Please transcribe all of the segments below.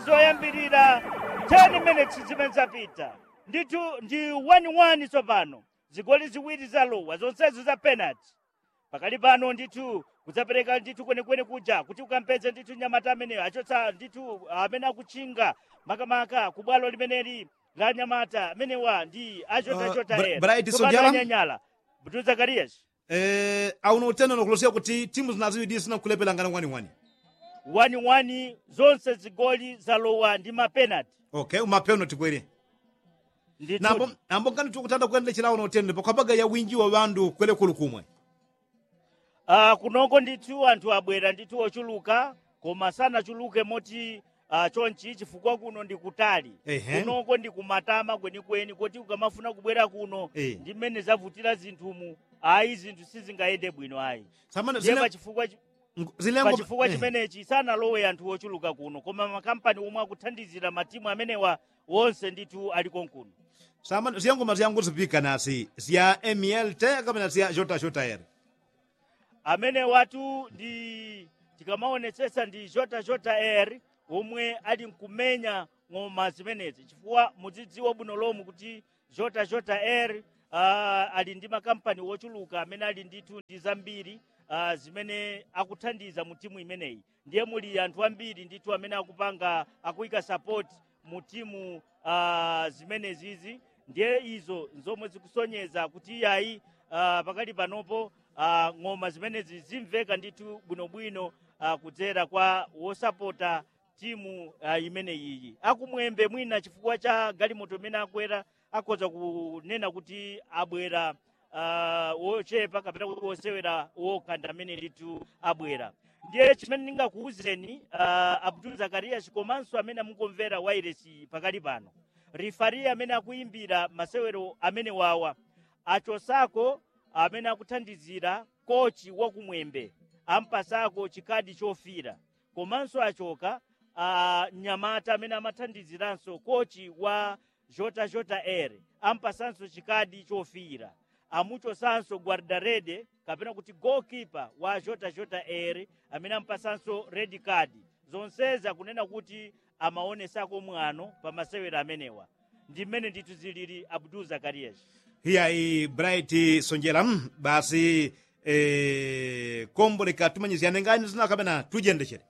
zoyambirira 10 minutes zimene zapita ndithu ndi 1-1 tsopano zigoli ziwiri zalowa zonsezo za penalty pakali pano ndithu kudzapereka ndithu kwenekwene kuja kuti ukampeze ndithu nyamata ameneyo achotsa ndithu amene akutchinga makamaka ku bwalo limeneli la nyamata amenewa ndi achotachota Uh, Bra- ena Bright Tsopano Sonjala? anyanyala butu zakarias eh, auno utendero kulosera kuti timu zinaziwiri zinakulepera ngana waniwani 1-1 zonse zigoli zalowa ndi mapenalty okay umapeno tikwere ndithu nambo nambo nkani tikutanda kuyendera chilauno utendere pakwabaga ya winji wa bandu kwele kulu kumwe uh, kunoko ndithu anthu abwera ndithu ochuluka koma sanachuluke moti uh, chonchi chifukwa kuno ndi kutali Ehe. kunoko ndi kumatama kwenikweni kuti ukamafuna kubwera kuno Eh. ndi mmene zavutira zinthumu ayi zinthu sizingayende bwino ayi samana ndiye zile pachifukwa chi- zilengo pachifukwa eh. chimenechi sanalowe anthu ochuluka kuno koma makampani omwe akuthandizira matimu amenewa wonse ndithu ali konkuno samana ziyangoma ziyangu zipika nasi ziya mlt kapena ziya jota jota ere amene watu ndi tikamaonetsetsa ndi jota jota air omwe ali nkumenya ng'oma zimenezi chifukwa mudzidziwa bwino lomwe kuti jota jota air uh, ali ndi makampani wochuluka amene ali ndithu ndi zambiri uh, zimene akuthandiza mu timu imeneyi ndiye muli anthu ambiri ndithu amene akupanga akuyika support mu timu uh, zimenezizi ndiye izo zomwe zikusonyeza kuti iyayi uh, pakali panopo uh, ng'oma zimenezi zimveka ndithu bwinobwino uh, kudzera kwa wosapota timu uh, imeneyiyi akumwembe mwina chifukwa cha galimoto imene akwera akhoza kunena kuti abwera uh, wochepa kapena kuti wosewera wokanda amene ndithu abwera ndiye chimene ndingakuwuzeni uh, abdul zakarias komanso amene mukumvera wairesi pakali pano rifari amene akuimbira masewero amene wawa achosako amene akuthandizira kochi wakumwembe ampasako chikadi chofira komanso achoka uh, nyamata amene amathandiziranso kochi wa jota jota air ampasanso chikadi chofira amuchosanso guardarede kapena kuti goalkeeper wa jota jota air amene ampasanso red card zonsezi akunena kuti amaonesako mwano pa masewero amenewa ndi mmene ndithu zilili abdul zakarias hiya i bright sonjera mm, basi eh, kombo likatumanyiziyane ngani zina kapena tujendechere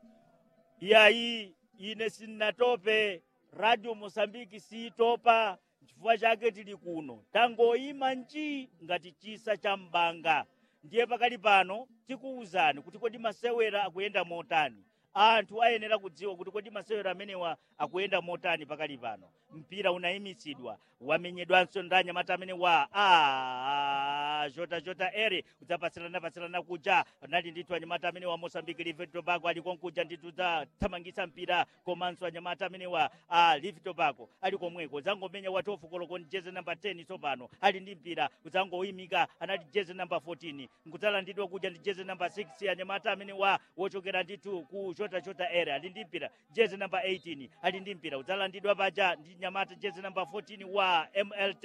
iyayi ine sinnatope radio mosambiki siitopa chifukwa chake tili kuno tangoyima nji ngati chisa cha mbanga ndiye pakali pano tikuwuzani kuti kodi masewera akuyenda motani anthu ayenera kudziwa kuti kodi masewero amenewa akuyenda motani pakali pano mpira unayimitsidwa wamenyedwanso ndi anyamata amene wa a jota jota ere udzapatsilana patsilana kuja nali ndithu anyamata amene wa mosambiki live tobago ali konkuja ndithu dzathamangitsa mpira komanso anyamata amene wa a live tobago ali komweko zangomenya watofu koloko ndi jeze namba 10 tsopano ali ndi mpira udzangoyimika anali jeze namba 14 nkudzalandidwa kuja ndi jeze namba 6 anyamata amene wa wochokera ndithu ku jota jota ere ali ndi mpira jeze namba 18 ali ndi mpira udzalandidwa paja ndi nyamata jeze namba 14 wa mlt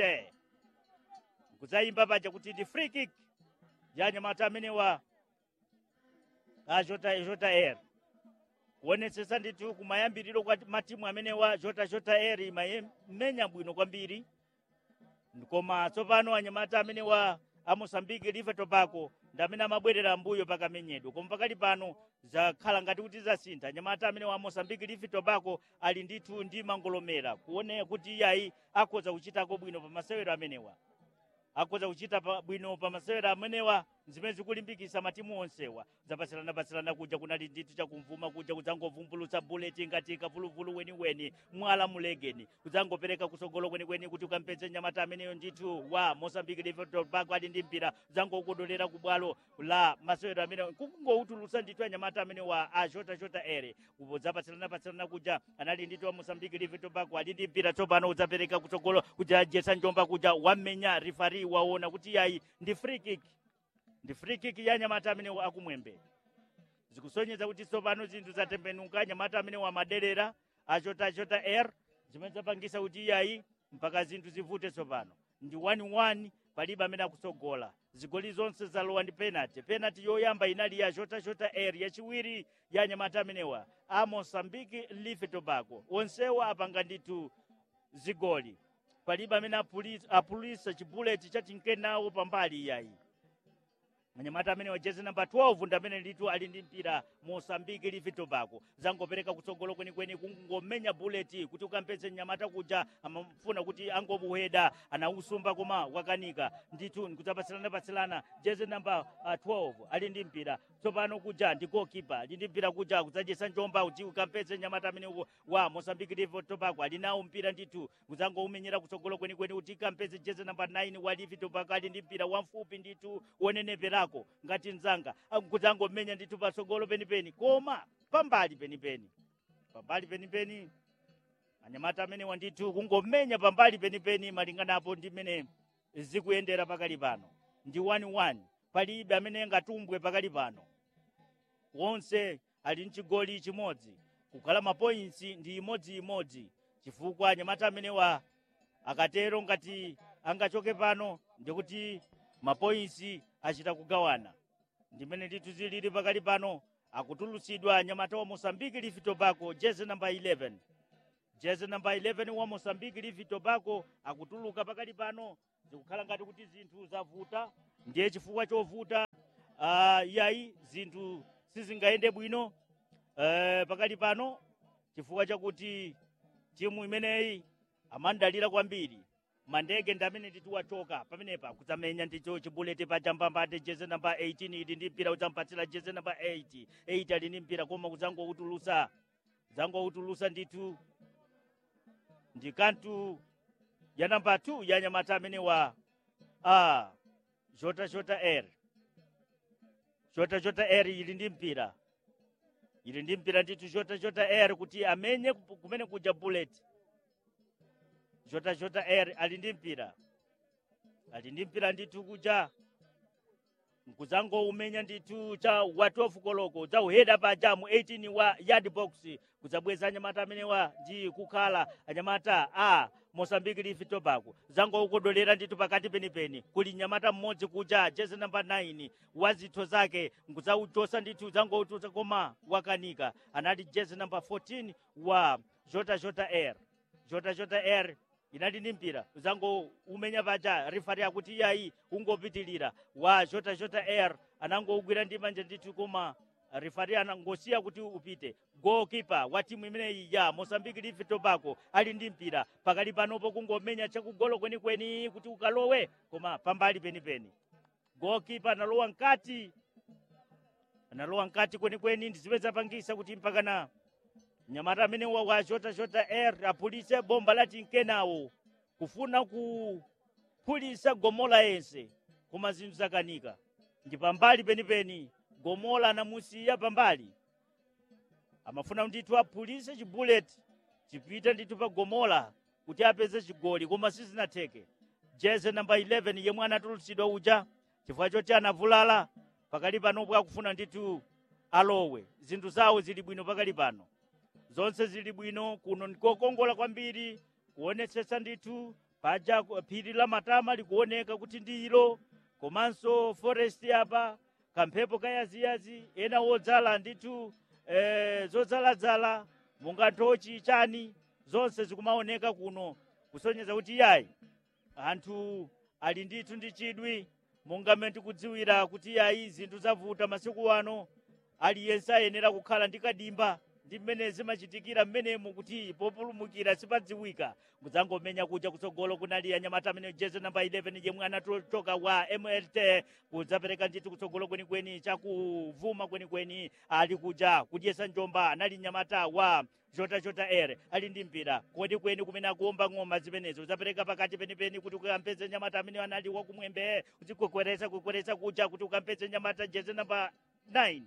kudzayimba paja kuti ndi free kick ya nyamata amene wa a jota jota air kuonetsetsa ndithu kumayambiriro kwa matimu amene wa jota jota air imayimenya bwino kwambiri koma tsopano anyamata amene wa amosambiki live tobago ndi amene amabwerera mbuyo pakamenyedwa koma pakali pano zakhala ngati kuti zasintha anyamata amene wa mosambiki live tobago ali ndithu ndi mangolomera kuone kuti iyayi akhoza kuchitako bwino pa masewero amenewa akhoza kuchita pa- bwino pa masewero amenewa zimene zikulimbikitsa matimu onsewa zapatsilana-patsilana kuja kunali ndithu chakumvuma kuja kudzangovumbulutsa buleti ngati kavuluvulu weniweni mwala mulegeni kudzangopereka kusogolo kwenikweni kuti ukampeze nyamata ameneyo ndithu wa mosambiki live tobago ali ndi mpira kudzangokodolera ku bwalo la masewero amenewo kungowutulutsa ndithu anyamata amene wa a jota jota ere zapatsilana-patsilana kuja anali ndithu wa mosambiki live tobago ali ndi mpira tsopano udzapereka kutsogolo kuja jesa njomba kuja wamenya rifari waona kuti yayi ndi free kick ndi free kick ya nyamata amene akumwembe zikusonyeza kuti tsopano zinthu zatembenuka nyamata amene wamaderera achota achota air zimene zapangisa kuti iyayi mpaka zinthu zivute tsopano ndi 1-1 palibe amene akusogola zigoli zonse zalowa ndi penalty penalty yoyamba inali ya jota jota air yachiwiri ya anyamata amenewa a mosambiki life tobago onsewa apanga ndithu zigoli palibe amene apuli- apulisa chibuleti cha chinkenawo pambali iyayi anyamata amene wajezi namba 12 ndi amene litu ali ndi mpira mosambiki life tobago zangopereka kutsogolo kwenikweni kungomenya buleti kuti ukampeze mnyamata kuja amafuna kuti angobuheda anausumba koma wakanika ndithu nkudzapatsilana patsilana jezi namba uh, 12 ali ndi mpira tsopano kuja ndi goalkeeper ali ndi mpira kuja kudzajesa njomba kuti ukampeze mnyamata amene uwo wa mosambiki life tobago ali nawo mpira ndithu kudzangoumenyera kutsogolo kwenikweni kuti ikampeze jezi namba 9 wa life tobago ali ndi mpira wamfupi ndithu woneneperako ngati mzanga kudzangomenya ndithu patsogolo penipeni koma pambali penipeni pambali penipeni anyamata amene wandithu kungomenya pambali penipeni malinganapo ndi mmene zikuyendera pakali pano ndi 1-1 palibe amene angatumbwe pakali pano wonse ali mchigoli chimodzi kukhala mapoints ndi imodziimodzi chifukwa anyamata amenewa akatero ngati angachoke pano ndikuti mapoints achita kugawana ndimene ndithu zilili pakali pano akutulutsidwa anyamata wa mosambiki life tobago jezi namba 11 jezi namba 11 wa mosambiki life tobago akutuluka pakali pano zikukhala ngati kuti zinthu zavuta ndiye chifukwa chovuta uh, yayi zinthu sizingayende bwino uh, pakali pano chifukwa chakuti timu imeneyi amandalira kwambiri mandege ndi amene ndithu wachoka pamenepa kudzamenya ndicho chibuleti pachambambate jeze namba 18 ili ndi mpira udzampatsira jeze namba 8 8 ali ndi mpira koma kudzangoutulusa kudzangoutulusa ndithu ndi kantu ya namba 2 ya nyamata amene wa a jota jota r jota jota r ili ndi mpira ili ndi mpira ndithu jota jota r kuti amenye kumene kuja bullet jota jota r ali ndi mpira ali ndi mpira ndithu kuja nkuzangoumenya ndithu cha wa 12 koloko udzauheda paja mu 18 wa yard box kudzabweza anyamata amenewa ndi kukhala anyamata a mosambiki life tobago zangoukodolera ndithu pakati penipeni kuli nyamata mmodzi kuja jezi namba 9 wa zitho zake nkudzauchosa ndithu zangoutusa koma wakanika anali jezi namba 14 wa jota jota r jota jota r inali ndi mpira uzango umenya paja rifari akuti iyayi ungopitilira wa jota jota r anangougwira ndi manja ndithu koma rifari anangosiya kuti upite goalkeeper wa timu imeneyi ya mosambiki life tobago ali ndi mpira pakali panopo kungomenya chakugolo kwenikweni kuti ukalowe koma pambali penipeni goalkeeper analowa mkati analowa mkati kwenikweni ndiziwe zapangisa kuti mpakana mnyamata amene wa wa jota jota r apulise bomba lati nkenawo kufuna kuphulisa gomola yense koma zinthu zakanika ndi pambali penipeni gomola anamusiya pambali amafuna ndithu aphulise chibuleti chipita ndithu pa gomola kuti apeze chigoli koma sizinatheke jeze namba 11 yemwe anatulutsidwa uja chifukwa choti anavulala pakali panopo akufuna ndithu alowe zinthu zawo zili bwino pakali pano zonse zili bwino kuno ndikokongola kwambiri kuonetsetsa ndithu paja ku- phiri la matama likuoneka kuti ndi ilo komanso forest apa kamphepo kayaziyazi ena wodzala ndithu eh, zodzaladzala munga tochi chani zonse zikumaoneka kuno kusonyeza kuti yayi anthu ali ndithu ndi chidwi monga mmene tikudziwira kuti yayi zinthu zavuta masiku ano aliyense ayenera kukhala ndi kadimba ndi mmene zimachitikira mmenemo kuti populumukira sipadziwika mudzangomenya kuja kutsogolo kunali anyamata amene jezi namba 11 yemwe anatochoka wa mlt kudzapereka ndithu kutsogolo kwenikweni chakuvuma kwenikweni ali kuja kudyesa njomba anali nyamata wa jota jota r ali ndi mpira kwenikweni kumene akuomba ng'oma zimenezo udzapereka pakati penipeni kuti ukampeze nyamata amene anali wakumwembe uzikwekweresa kwekweresa kuja kuti ukampeze nyamata jezi namba 9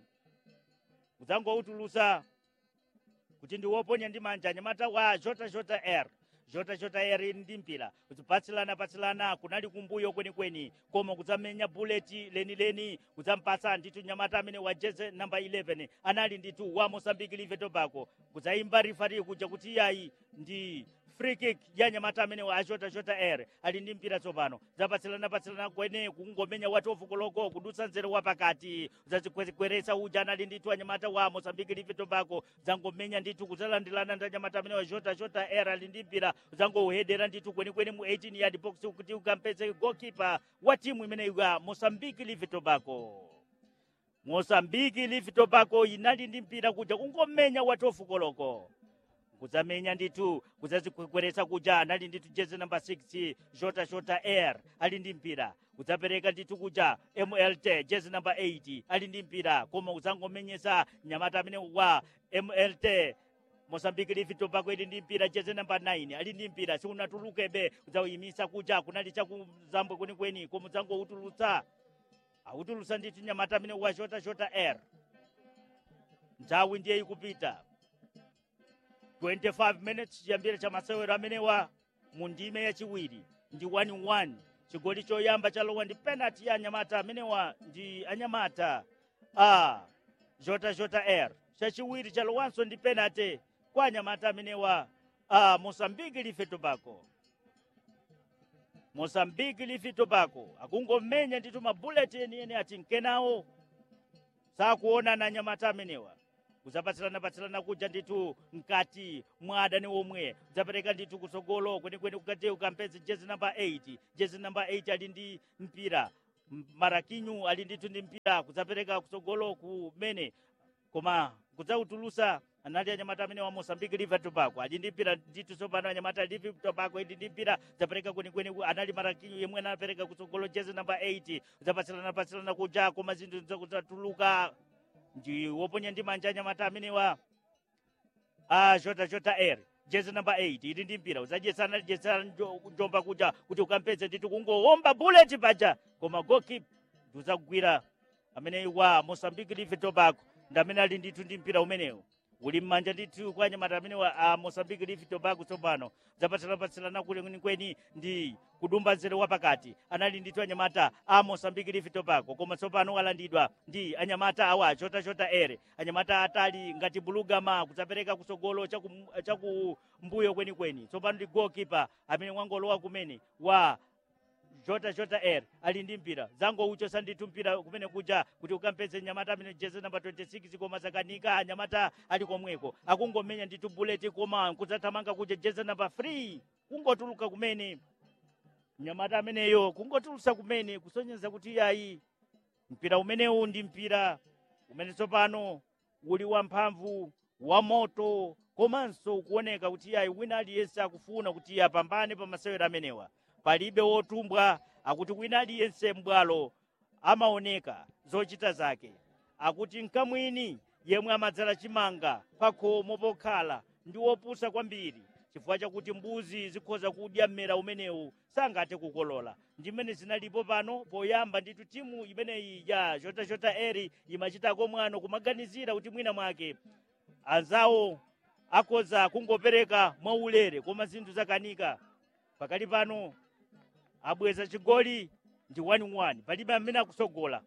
udzangoutulusa kuti ndiwoponya ndi manja anyamata wa jota jota r jota jota r ndi mpira kudzipatsilana patsilana kunali kumbuyo kwenikweni koma kudzamenya buleti lenileni kudzampatsa ndithu nyamata amene wa jeze namba 11 anali ndithu wa mosambiki live tobago kudzayimba rifari kuja kuti iyayi ndi free kick ya nyamata amenewa achota chota air ali ndi mpira tsopano zapatsilana patsilana kwene kungomenya watofu koloko kudutsa nzere wa pakati zazikweretsa uja anali ndithu anyamata wa mosambiki live tobacco zangomenya ndithu kudzalandilana ndi anyamata amenewa chota chota air ali ndi mpira zangouhedera ndithu kwenikweni mu 18 yard box kuti ukampeze goalkeeper wa timu imeneyi ya mosambiki live tobacco mosambiki live tobacco inali ndi mpira kuja kungomenya watofu koloko kudzamenya ndithu kudzazikweretsa kuja anali ndithu jezi namba 6 shota shota air ali ndi mpira kudzapereka ndithu kuja mlt jezi namba 8 ali ndi mpira koma kudzangomenyesa nyamata amene wa mlt mosambiki live tobacco ili ndi mpira jezi namba 9 ali ndi mpira siunatulukebe kudzawuyimisa kuja kunali chakuzambwe kwenikweni koma udzangoutulutsa awutulutsa ndithu nyamata amene wa shota shota air nthawi ndiye ikupita 25 minutes chiyambire cha masewero amenewa mu ndime yachiwiri ndi 1-1 chigoli choyamba chalowa ndi penalty ya anyamata amenewa ndi anyamata a jota jota air chachiwiri chalowanso ndi penalty kwa anyamata amenewa a mosambiki life tobacco mosambiki life tobacco akungomenya ndithu mabuleti enieni ati nkenawo sakuona na anyamata amenewa kudzapatsilana-patsilana kuja ndithu mkati mwa adani omwe kudzapereka ndithu kutsogolo kwenikweni kukati ukampeze jezi namba 8 jezi namba 8 ali ndi mpira M- marakinyu ali ndithu ndi mpira kudzapereka kutsogolo kumene koma kudzautulusa anali anyamata amene wa mosambiki live tobacco ali ndi mpira ndithu tsopano anyamata live tobacco ili ndi mpira kudzapereka kwenikweni ku- anali marakinyu yemwe anapereka kutsogolo jezi namba 8 kudzapatsilana-patsilana kuja koma zinthu kudzatuluka ndi woponya ndi manja anyamata amenewa a jota jota air jezi namba 8 ili ndi mpira udzadyetsana lidyetsana njo- njomba kuja kuti ukampeze ndithu kungowomba bullet paja koma goalkeeper ndiudzagwira amene wa mosambiki live tobacco ndi amene ali ndithu ndi mpira umenewu uli mmanja ndithu kwa anyamata amenewa a mosambiki live tobacco tsopano zapatsilapatsilana kwenikweni ndi kudumba nzere wapakati anali ndithu anyamata a mosambiki live tobacco koma tsopano walandidwa ndi anyamata awa chota chota ere anyamata atali ngati bulugama kudzapereka kutsogolo chaku- chakumbuyo kwenikweni tsopano ndi goalkeeper amene wangolowa kumene wa jota jota air ali ndi mpira zangouchosa ndithu mpira kumene kuja kuti ukampeze nyamata amene jezi namba 26 koma zakanika anyamata ali komweko akungomenya ndithu bullet koma kudzathamanga kuja jezi namba 3 kungotuluka kumene nyamata ameneyo kungotulusa kumene kusonyeza kuti iyayi mpira umenewu ndi mpira umene tsopano uli wamphamvu wa moto komanso kuoneka kuti iyayi wina aliyense akufuna kuti iye apambane pa masewero amenewa palibe wotumbwa akuti wina aliyense m'bwalo amaoneka zochita zake akuti mkamwini yemwe amadzala chimanga pakhomo pokhala ndi wopusa kwambiri chifukwa chakuti mbuzi zikhoza kudya mmera umenewu sangathe kukolola ndimene zinalipo pano poyamba ndithu timu imeneyi ya jota jota eri imachitako mwano kumaganizira kuti mwina mwake anzawo akhoza kungopereka mwaulere koma zinthu zakanika pakali pano abweza chigoli ndi 1-1 palibe amene akusogola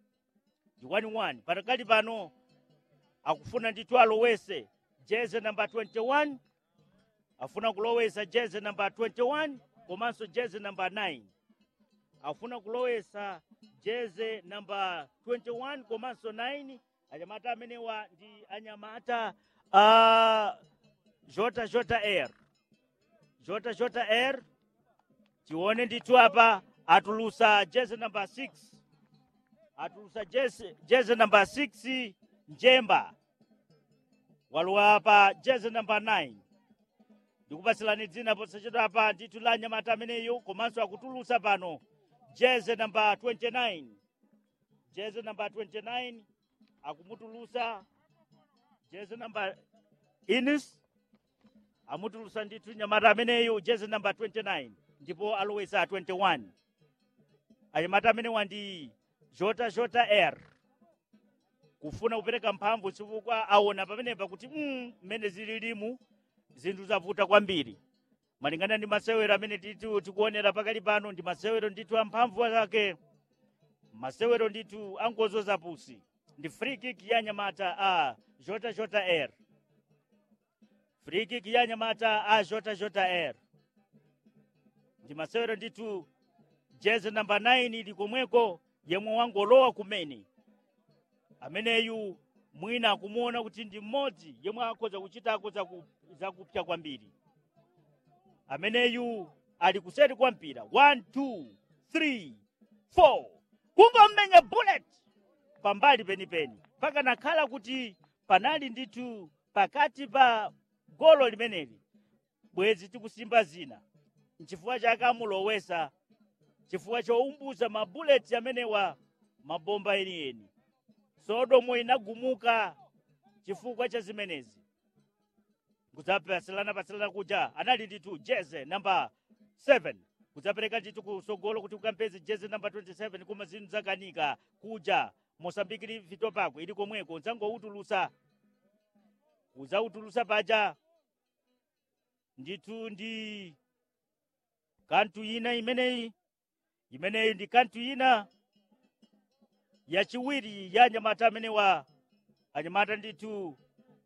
ndi 1-1 pakali pano akufuna ndithu alowese jeze namba 21 afuna kulowesa jeze namba 21 komanso jeze namba 9 afuna kulowesa jeze namba 21 komanso 9 anyamata amenewa ndi anyamata a jota jota air jota jota air tione ndithu apa atulusa jeze namba 6 atulusa jeze, jeze namba 6 njemba walowa apa jeze namba 9 ndikupatsilani dzina posachedwa apa ndithu la nyamata ameneyo komanso akutulusa pano jeze namba 29 jeze namba 29 akumutulusa jeze namba inis amutulusa ndithu nyamata ameneyo jeze namba 29 ndipo alowesa 21 anyamata amenewa ndi jota jota air kufuna kupereka mphamvu chifukwa aona pamenepa kuti mm, mmene zililimu zinthu zavuta kwambiri malingana ndi masewero amene titu tikuonera pakali pano ndi masewero ndithu amphamvu ake masewero ndithu angozo zapusi ndi free kick ya nyamata a jota jota air free kick ya nyamata a jota jota air ndi masewero ndithu jezi namba 9 ili komweko yemwe wangolowa kumene ameneyu mwina akumuona kuti ndi mmodzi yemwe akhoza kuchitako zaku- zakupsa kwambiri ameneyu ali kuseri kwa mpira 1 2 3 4 kungomenya bullet pambali penipeni pakanakhala kuti panali ndithu pakati pa golo limeneli bwezi tikusimba zina nchifukwa chake amulowesa chifukwa choumbuza mabuleti amenewa mabomba enieni sodomo inagumuka chifukwa cha zimenezi kudzapasilana pasilana kuja anali ndithu jeze namba 7 kudzapereka ndithu kusogolo kuti ukampeze jeze namba 27 koma zinthu zakanika kuja mosambiki livito pako ili komweko nzangoutulusa udzautulusa paja ndithu ndi kanthu ina imeneyi imeneyi ndi kanthu ina yachiwiri ya anyamata amenewa anyamata ndithu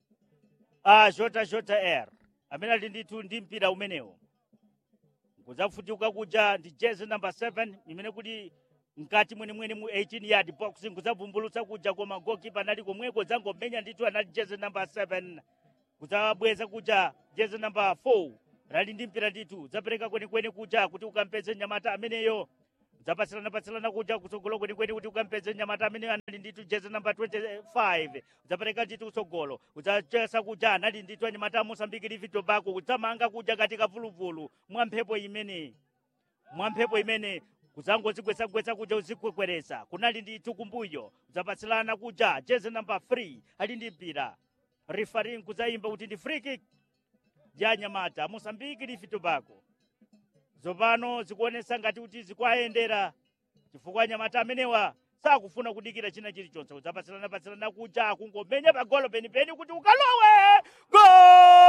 a jota jota air amene ali ndithu ndi mpira umenewo kudzafutika kuja ndi jezi namba 7 imene kuti mkati mwenimweni mu 18 yard box kudzavumbulutsa kuja koma gokipa anali komweko dzangomenya ndithu anali jezi namba 7 kudzabweza kuja jezi namba 4 anali ndi mpira ndithu dzapereka kwenikweni kuja kuti ukampeze nyamata ameneyo dzapatsilana-patsilana kuja kutsogolo kwenikweni kuti ukampeze nyamata amene anali ndithu jezi namba 25 udzapereka ndithu kutsogolo udzachesa kuja anali ndithu anyamata a mosambiki livito bako kudzamanga kuja katika vuluvulu mwa mphepo imene mwa mphepo imene kudzangodzigwetsagwetsa kuja uzikwekweresa kunali ndithu kumbuyo udzapatsilana kuja jezi namba 3 ali ndi mpira refaring kudzayimba kuti ndi free kick ya nyamata mosambiki livito bako zopano zikuonesa ngati kuti zikuayendera chifukwa anyamata amenewa sakufuna kudikira china chilichonse kudzapatsilana-patsilana kuja kungomenya pagolo penipeni kuti ukalowe